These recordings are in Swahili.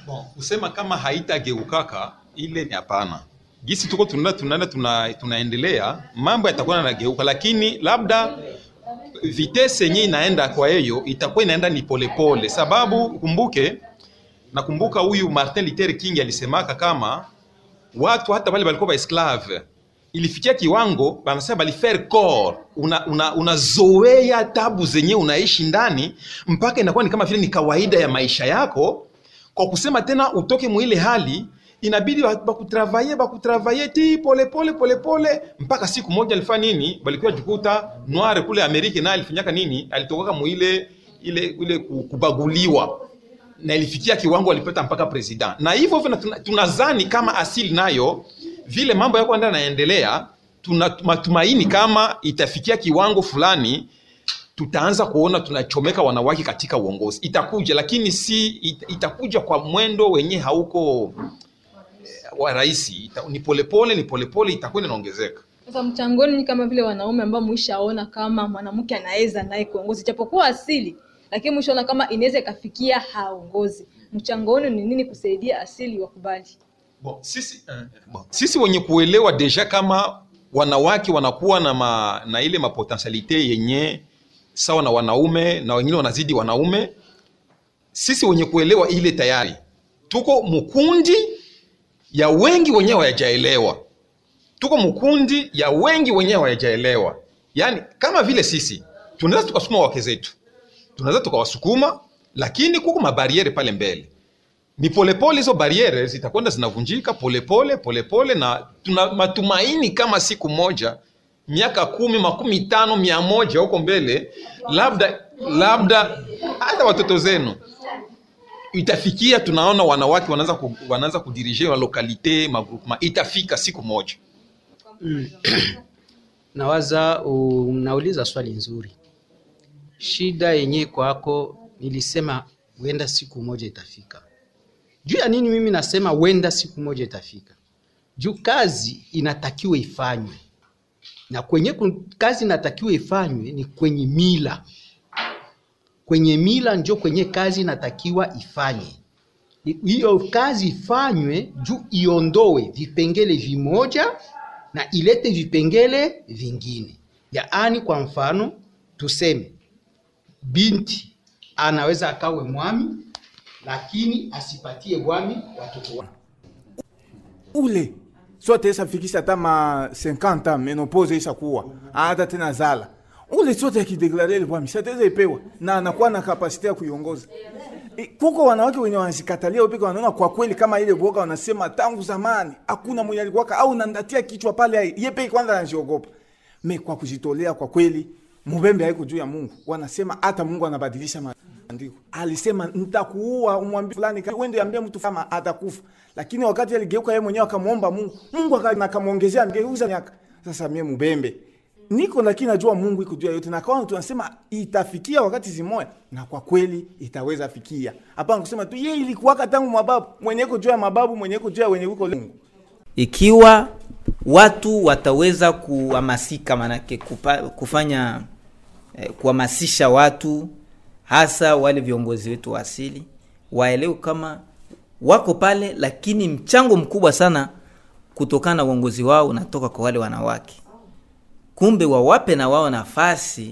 Bon, kusema kama haitageukaka ile ni hapana. Gisi tuko tunaenda tunaenda tuna, tunaendelea mambo yatakuwa yanageuka, lakini labda vitese yenyewe inaenda kwa hiyo itakuwa inaenda ni polepole pole. Sababu kumbuke, nakumbuka huyu Martin Luther King alisemaka kama watu hata wale walikuwa esclave ilifikia kiwango banasema balifaire corps, unazoea una, una tabu zenye unaishi ndani mpaka inakuwa ni kama vile ni kawaida ya maisha yako. Kwa kusema tena utoke mwile hali inabidi bakutravaye bakutravaye ti polepole polepole mpaka siku moja alifanya nini, balikuwa jikuta noir kule Amerika naye alifanyaka nini, alitoka muile ile ile kubaguliwa na ilifikia kiwango alipata mpaka president, na hivyo hivyo tunazani kama asili nayo vile mambo yako ndio yanaendelea, tuna matumaini kama itafikia kiwango fulani tutaanza kuona tunachomeka wanawake katika uongozi. Itakuja, lakini si it, itakuja kwa mwendo wenye hauko wa rahisi, ni polepole ni polepole, itakuwa inaongezeka. Sasa mchangoni ni kama vile wanaume ambao mwishaona kama mwanamke anaweza naye kuongozi japokuwa asili, lakini mwishaona kama inaweza ikafikia haongozi. Mchango wenu ni nini kusaidia asili wakubali? Bon, sisi, uh, bon, sisi wenye kuelewa deja kama wanawake wanakuwa na, ma, na ile mapotentialite yenye sawa na wanaume na wengine wanazidi wanaume. Sisi wenye kuelewa ile tayari tuko mkundi ya wengi wenyewe hawajaelewa, tuko mkundi ya wengi wenyewe hawajaelewa. Yaani kama vile sisi tunaweza tukasukuma wake zetu, tunaweza tukawasukuma, lakini kuko mabariere pale mbele ni polepole hizo bariere zitakwenda zinavunjika polepole polepole, na tuna matumaini kama siku moja, miaka kumi, makumi tano, mia moja huko mbele, labda labda hata watoto zenu itafikia, tunaona wanawake wanaanza ku, wanaanza kudirije wa lokalite magrupema, itafika siku moja. Mm. Nawaza unauliza swali nzuri. Shida yenyewe kwako, nilisema huenda siku moja itafika juu ya nini mimi nasema wenda siku moja itafika? Juu kazi inatakiwa ifanywe, na kwenye kazi inatakiwa ifanywe ni kwenye mila. Kwenye mila njo kwenye kazi inatakiwa ifanye. Hiyo kazi ifanywe juu iondoe vipengele vimoja na ilete vipengele vingine. Yaani, kwa mfano tuseme binti anaweza akawe mwami lakini asipatie bwami watoto wake ule sote isafikisha hata ma 50 menopause isakuwa hata tena zala ule sote akideklare ile bwami sataweza ipewa na anakuwa na kapasiti ya kuiongoza. E, kuko wanawake wenye wanazikatalia upeke, wanaona kwa kweli kama ile boga wanasema tangu zamani hakuna mwenye alikuwa au nandatia kichwa pale, yeye peke kwanza anajiogopa. Me kwa kujitolea kwa kweli, mubembe haiko juu ya Mungu, wanasema hata Mungu anabadilisha Andiko. Alisema nitakuua, umwambie fulani uende ambie mtu kama atakufa. Lakini wakati aligeuka yeye mwenyewe akamwomba Mungu, Mungu akamuongezea ngeuza miaka. Sasa mimi mbembe. Niko lakini najua Mungu iko juu ya yote na kwa tunasema itafikia wakati zimoya na kwa kweli itaweza fikia. Hapana kusema tu yeye ilikuwa tangu mababu, mwenye iko juu ya mababu, mwenye iko juu ya wenye uko Mungu. Ikiwa watu wataweza kuhamasika manake kupa, kufanya eh, kuhamasisha watu hasa wale viongozi wetu wa asili waelewe kama wako pale, lakini mchango mkubwa sana kutokana na uongozi wao unatoka kwa wale wanawake. Kumbe wawape na wao nafasi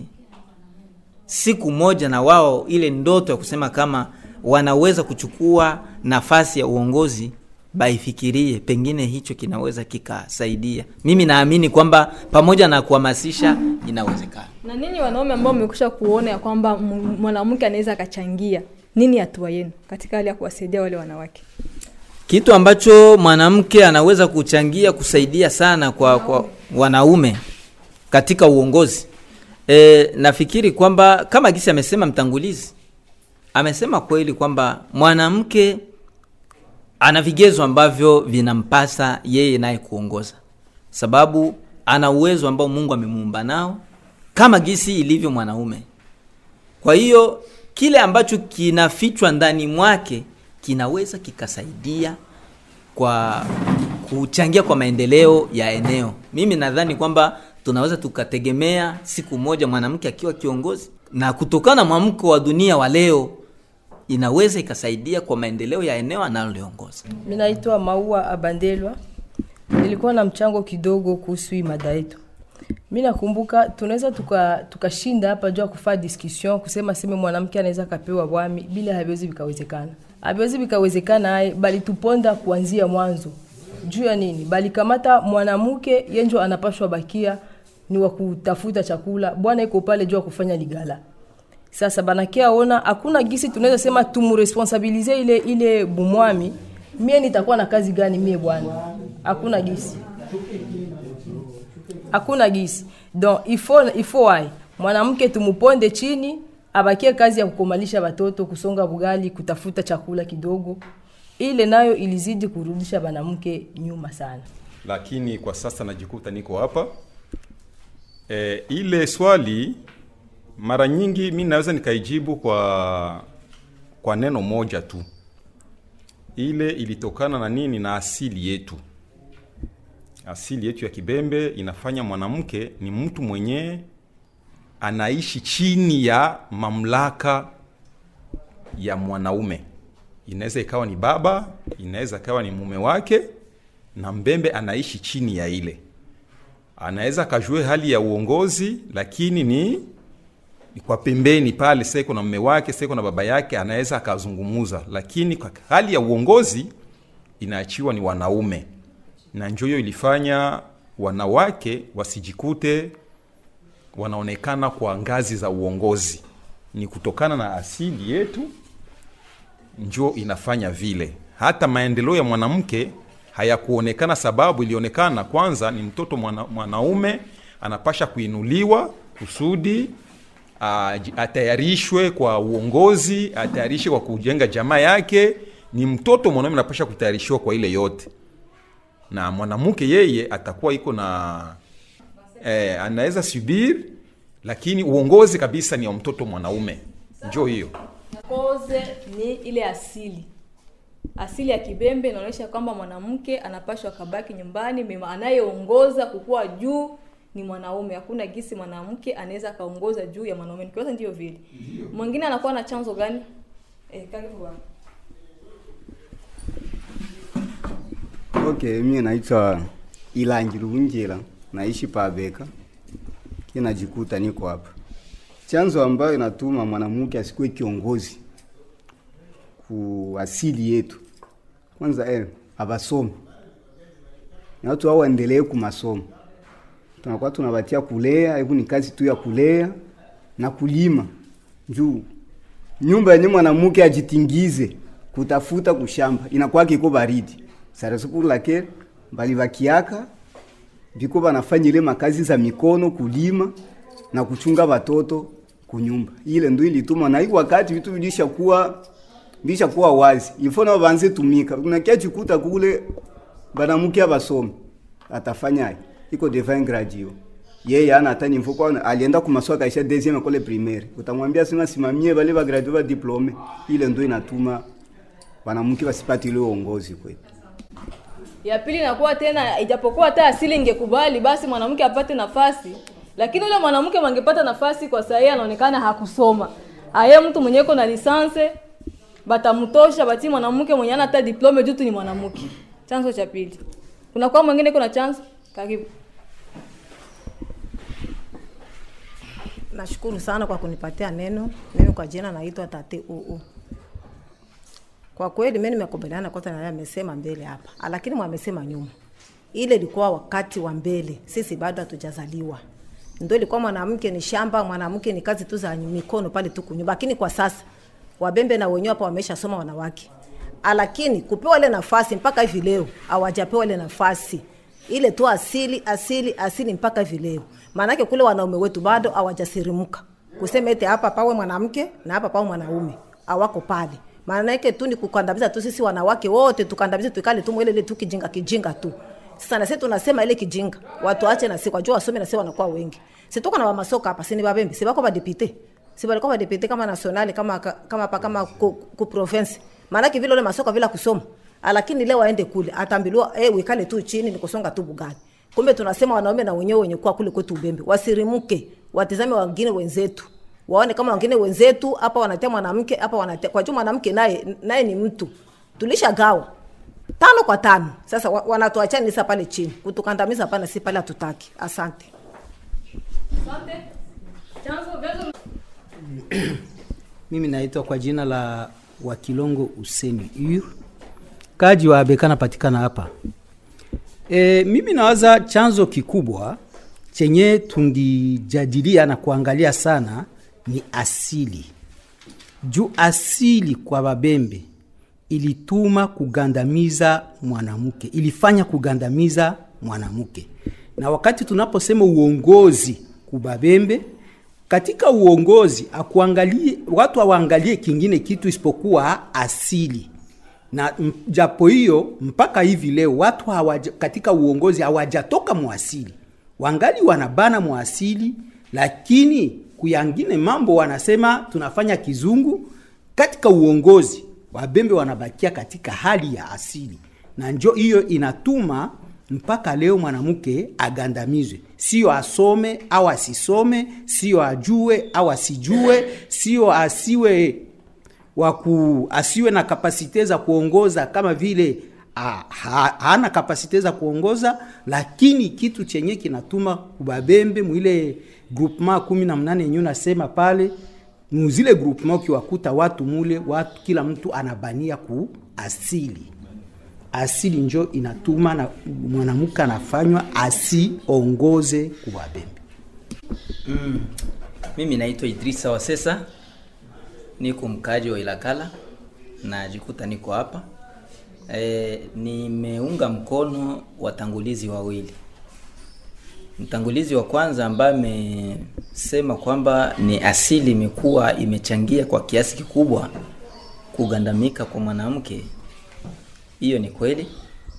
siku moja, na wao ile ndoto ya kusema kama wanaweza kuchukua nafasi ya uongozi baifikirie, pengine hicho kinaweza kikasaidia. Mimi naamini kwamba pamoja na kuhamasisha inawezekana. Na ninyi wanaume ambao mmekusha kuona ya kwamba mwanamke anaweza akachangia, nini hatua yenu katika hali ya kuwasaidia wale wanawake? Kitu ambacho mwanamke anaweza kuchangia kusaidia sana kwa, kwa wanaume katika uongozi e, nafikiri kwamba kama gisi amesema mtangulizi, amesema kweli kwamba mwanamke ana vigezo ambavyo vinampasa yeye naye kuongoza, sababu ana uwezo ambao Mungu amemuumba nao kama gisi ilivyo mwanaume. Kwa hiyo kile ambacho kinafichwa ndani mwake kinaweza kikasaidia kwa kuchangia kwa maendeleo ya eneo. Mimi nadhani kwamba tunaweza tukategemea siku moja mwanamke akiwa kiongozi, na kutokana na mwamko wa dunia wa leo inaweza ikasaidia kwa maendeleo ya eneo analoliongoza Mi naitwa Maua Abandelwa. Nilikuwa na mchango kidogo kuhusu hii mada yetu. Mi nakumbuka tunaweza tuka- tukashinda hapa juu ya kufaa discussion kusema seme mwanamke anaweza kapewa bwami bila haviwezi vikawezekana. Haviwezi vikawezekana aye, bali tuponda kuanzia mwanzo. Juu ya nini? Bali kamata mwanamke yenjo anapashwa bakia ni wa kutafuta chakula, bwana iko pale juu ya kufanya ligala sasa banakia ona hakuna gisi tunaweza sema tumuresponsabilize ile ile bumwami mie nitakuwa na kazi gani mie bwana hakuna gisi hakuna gisi donc ifo ifo wai mwanamke tumuponde chini abakie kazi ya kukomalisha watoto kusonga bugali kutafuta chakula kidogo ile nayo ilizidi kurudisha banamke nyuma sana lakini kwa sasa najikuta niko hapa e, ile swali mara nyingi mi naweza nikaijibu kwa kwa neno moja tu ile ilitokana na nini na asili yetu asili yetu ya kibembe inafanya mwanamke ni mtu mwenye anaishi chini ya mamlaka ya mwanaume inaweza ikawa ni baba inaweza ikawa ni mume wake na mbembe anaishi chini ya ile anaweza akajue hali ya uongozi lakini ni, ni kwa pembeni pale seko na mume wake seko na baba yake anaweza akazungumuza lakini kwa hali ya uongozi inaachiwa ni wanaume na njo hiyo ilifanya wanawake wasijikute wanaonekana kwa ngazi za uongozi ni kutokana na asili yetu njo inafanya vile hata maendeleo ya mwanamke hayakuonekana sababu ilionekana kwanza ni mtoto mwana, mwanaume anapasha kuinuliwa kusudi aji- atayarishwe kwa uongozi atayarishwe kwa kujenga jamaa yake ni mtoto mwanaume anapasha kutayarishiwa kwa ile yote na mwanamke yeye atakuwa iko na eh, anaweza subiri lakini uongozi kabisa ni wa mtoto mwanaume njo hiyo koze ni ile asili asili ya kibembe inaonyesha kwamba mwanamke anapashwa kabaki nyumbani mema anayeongoza kukuwa juu ni mwanaume hakuna gisi mwanamke anaweza akaongoza juu ya mwanaume nikiwaza ndio vile mwingine anakuwa na chanzo gani eh, karibu bwana Okay, mimi naitwa Ilangi Luunjila, naishi Pabeka, kinajikuta niko hapa. Chanzo ambayo inatuma mwanamke asikuwe kiongozi ku asili yetu, kwanza eh, abasomi na watu hao waendelee ku masomo. Tunakuwa tunabatia kulea, hebu ni kazi tu ya kulea na kulima juu nyumba yenye mwanamke ajitingize kutafuta kushamba inakuwa kiko baridi sarasu pour laquelle bali bakiaka biko banafanya ile makazi za mikono kulima na kuchunga watoto kunyumba ile ndo ilituma na hii wakati vitu vilishakuwa vilishakuwa wazi ifo nao banze tumika unakia jikuta kule banamuke abasomi atafanyaje iko devant graduate yeye ana hata ni mfuko alienda kumasoa kaisha deuxième école primaire utamwambia sema simamie bale ba graduate ba diplome ile ndo inatuma wanamke wasipati ile uongozi kwetu ya pili inakuwa tena ijapokuwa hata asili ingekubali basi mwanamke apate nafasi lakini yule mwanamke mangepata nafasi kwa sahii anaonekana hakusoma aye mtu mwenye iko na lisanse batamtosha bati mwanamke mwenye ana hata diplome juu tu ni mwanamke chanzo cha pili kunakuwa mwingine iko na chanzo karibu Nashukuru sana kwa kunipatia neno. Mimi kwa jina naitwa Tate Uu. Kwa kweli mimi nimekubaliana kote na yale amesema mbele hapa, lakini mwamesema nyuma. Ile ilikuwa wakati wa mbele, sisi bado hatujazaliwa. Ndio ilikuwa mwanamke ni shamba, mwanamke ni kazi tu za mikono pale tu kunyumba. Lakini kwa sasa wabembe na wenyewe hapa wameshasoma wanawake, lakini kupewa ile nafasi mpaka hivi leo hawajapewa ile nafasi ile tu asili asili asili mpaka hivi leo. Maanake kule wanaume wetu bado hawajasirimuka kusema eti hapa pawe mwanamke na hapa pawe mwanaume, hawako pale. Maana yake tu ni kukandamiza tu sisi wanawake wote, tukandamize tukale tu ile ile tu kijinga kijinga tu. Sasa na sisi tunasema ile kijinga, watu ache na sisi kwa jua wasome na sisi wanakuwa wengi. Sisi tuko na wamasoka hapa, si ni babembe, si bako ba deputy. Si balikuwa ba deputy kama nationali kama kama hapa kama ku, ku province. Maana vile ile masoka bila kusoma. Lakini leo aende kule, atambiliwa eh, wikale tu chini ni kusonga tu bugani. Kumbe tunasema wanaume na wenyewe wenye kuwa kule kwetu Ubembe wasirimuke, watizame wengine wenzetu waone kama wengine wenzetu hapa wanatia mwanamke hapa wanatia kwa juu mwanamke naye naye ni mtu tulishagawa tano kwa tano sasa wa- wanatuachanisa pale chini kutukandamiza pana si pale hatutaki asante mimi naitwa kwa jina la wakilongo useni ur kaji wa beka napatikana hapa e, mimi nawaza chanzo kikubwa chenye tungijadilia na kuangalia sana ni asili juu asili kwa babembe ilituma kugandamiza mwanamke ilifanya kugandamiza mwanamke na wakati tunaposema uongozi kubabembe katika uongozi akuangalie watu hawaangalie kingine kitu isipokuwa asili na m- japo hiyo mpaka hivi leo watu hawaja, katika uongozi hawajatoka mwasili wangali wanabana mwasili lakini kuyangine mambo wanasema tunafanya kizungu katika uongozi wabembe wanabakia katika hali ya asili na njo hiyo inatuma mpaka leo mwanamke agandamizwe sio asome au asisome sio ajue au asijue sio asiwe waku asiwe na kapasite za kuongoza kama vile ha, ha, hana kapasite za kuongoza lakini kitu chenye kinatuma kubabembe mwile groupement kumi na mnane yenyewe nasema pale muzile groupement ukiwakuta watu mule watu kila mtu anabania ku asili asili njo inatuma na mwanamke anafanywa asiongoze kubabembe Mm. Mimi naitwa Idrisa Wasesa, niko mkaaji wa Ilakala, najikuta niko hapa e, nimeunga mkono watangulizi wawili. Mtangulizi wa kwanza ambaye amesema kwamba ni asili imekuwa imechangia kwa kiasi kikubwa kugandamika kwa mwanamke, hiyo ni kweli,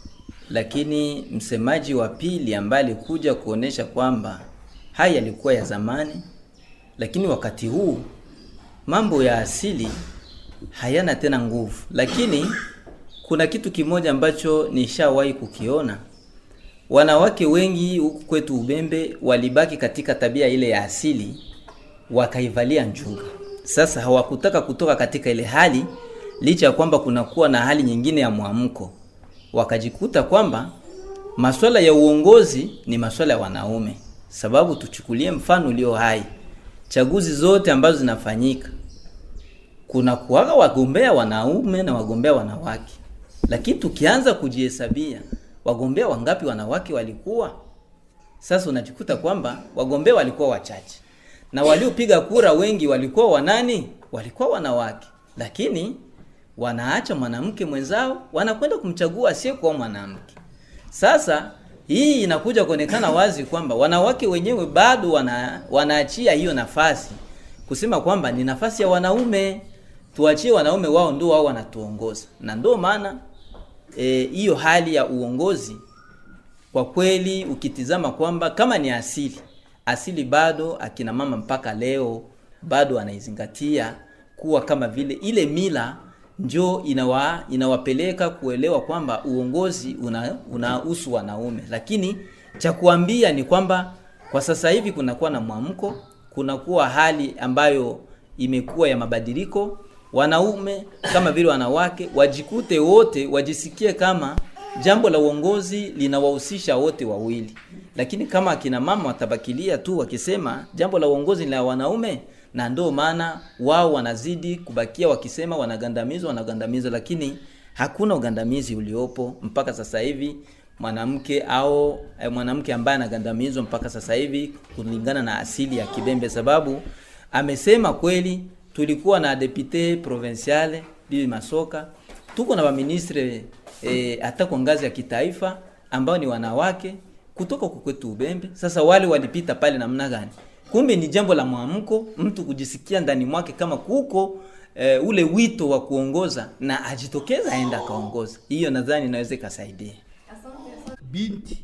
lakini msemaji wa pili ambaye alikuja kuonesha kwamba haya yalikuwa ya zamani, lakini wakati huu mambo ya asili hayana tena nguvu. Lakini kuna kitu kimoja ambacho nishawahi kukiona, wanawake wengi huku kwetu Ubembe walibaki katika tabia ile ya asili, wakaivalia njuga. Sasa hawakutaka kutoka katika ile hali, licha ya kwamba kunakuwa na hali nyingine ya mwamko, wakajikuta kwamba masuala ya uongozi ni masuala ya wanaume. Sababu tuchukulie mfano ulio hai, chaguzi zote ambazo zinafanyika kuna kuwaga wagombea wanaume na wagombea wanawake, lakini tukianza kujihesabia wagombea wangapi wanawake walikuwa, sasa unajikuta kwamba wagombea walikuwa wachache na waliopiga kura wengi walikuwa wanani? Walikuwa wanawake, lakini wanaacha mwanamke mwenzao, wanakwenda kumchagua asiyekuwa mwanamke. Sasa hii inakuja kuonekana wazi kwamba wanawake wenyewe bado wana, wanaachia hiyo nafasi kusema kwamba ni nafasi ya wanaume, tuachie wanaume wao ndio wao wanatuongoza, na ndio maana eh, hiyo e, hali ya uongozi kwa kweli ukitizama kwamba kama ni asili asili bado akina mama mpaka leo bado anaizingatia kuwa kama vile ile mila njo inawa, inawapeleka kuelewa kwamba uongozi unahusu una wanaume, lakini cha kuambia ni kwamba kwa sasa hivi kunakuwa na mwamko, kunakuwa hali ambayo imekuwa ya mabadiliko. Wanaume kama vile wanawake wajikute wote, wajisikie kama jambo la uongozi linawahusisha wote wawili, lakini kama akina mama watabakilia tu wakisema jambo la uongozi ni la wanaume, na ndio maana wao wanazidi kubakia wakisema wanagandamizwa, wanagandamizwa, lakini hakuna ugandamizi uliopo mpaka sasa hivi mwanamke au eh, mwanamke ambaye anagandamizwa mpaka sasa hivi kulingana na asili ya Kibembe, sababu amesema kweli, tulikuwa na depute provinciale Bibi Masoka, tuko na waministre eh, hata kwa ngazi ya kitaifa ambao ni wanawake kutoka kukwetu Ubembe. Sasa wale walipita pale namna gani? Kumbe ni jambo la mwamko, mtu kujisikia ndani mwake kama kuko e, ule wito wa kuongoza na ajitokeza aenda akaongoza. Hiyo nadhani inaweza ikasaidia. binti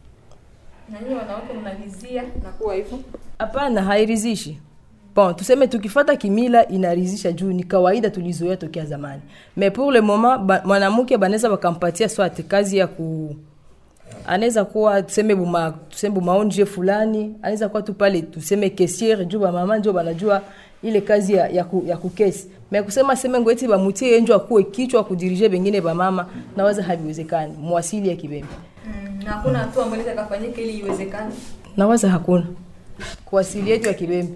Nani wanawake mnalizia na kuwa hivyo? hapana hairidhishi bon tuseme tukifata kimila inaridhisha juu ni kawaida tulizoea tokea zamani mais pour le moment ba, mwanamke banaweza bakampatia swate kazi ya ku anaweza kuwa tuseme buma tuseme bumaonje fulani anaweza kuwa tu pale tuseme kesiere juu bamama njo banajua ile kazi ya, ya, ku, ya kukesi me kusema seme ngoeti bamutie yenjo akuwe kichwa kudirije bengine bamama nawaza haviwezekani mwasili ya kibembe na hakuna hatua ambayo inaweza kafanyika ili iwezekane nawaza hakuna kwa asili yetu ya kibembe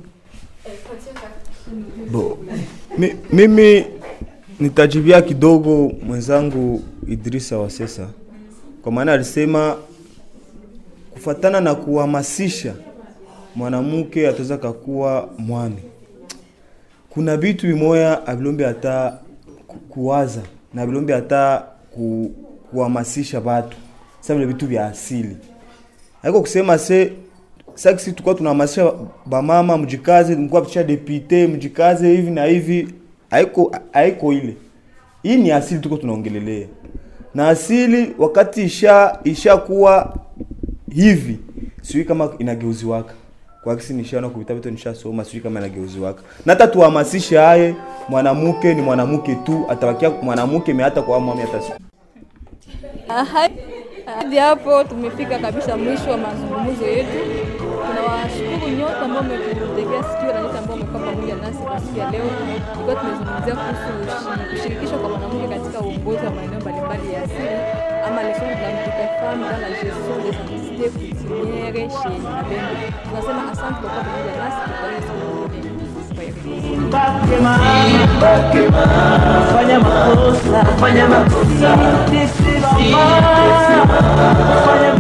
Bo, mi, mimi nitajibia kidogo mwenzangu Idrisa Wasesa kwa maana alisema kufatana na kuhamasisha mwanamke ataweza kakuwa mwami. Kuna vitu vimoya avilombe hata ku- kuwaza na vilombe hata ku, kuhamasisha watu sasa vile vitu vya asili haiko kusema se sasa sisi tulikuwa tunahamasisha bamama mjikaze, mkuwa picha depute mjikaze hivi na hivi, haiko haiko ile. Hii ni asili tuko tunaongelelea, na asili wakati isha ishakuwa hivi, sijui kama inageuziwaka kwa kisi nishaona kupita vitu nishasoma, sijui kama inageuziwaka. Na hata tuhamasishe haye, mwanamke ni mwanamke tu, atabakia mwanamke me hata kwa mwami hata siku Aha, hadi hapo tumefika kabisa mwisho wa mazungumzo yetu. Tunawashukuru nyote ambao mmetutegea sikio na nyote ambao mmekuwa pamoja nasi kwa siku ya leo. Tulikuwa tumezungumzia kuhusu ushi- kushirikishwa kwa mwanamke katika uongozi wa maeneo mbalimbali ya asili ama leçon de la femme dans la gestion des activités coutumières chez Kabembe. Tunasema asante kwa kuwa pamoja nasi, tukutane siku nyingine. Kwaheri. fanya makosa fanya makosa fanya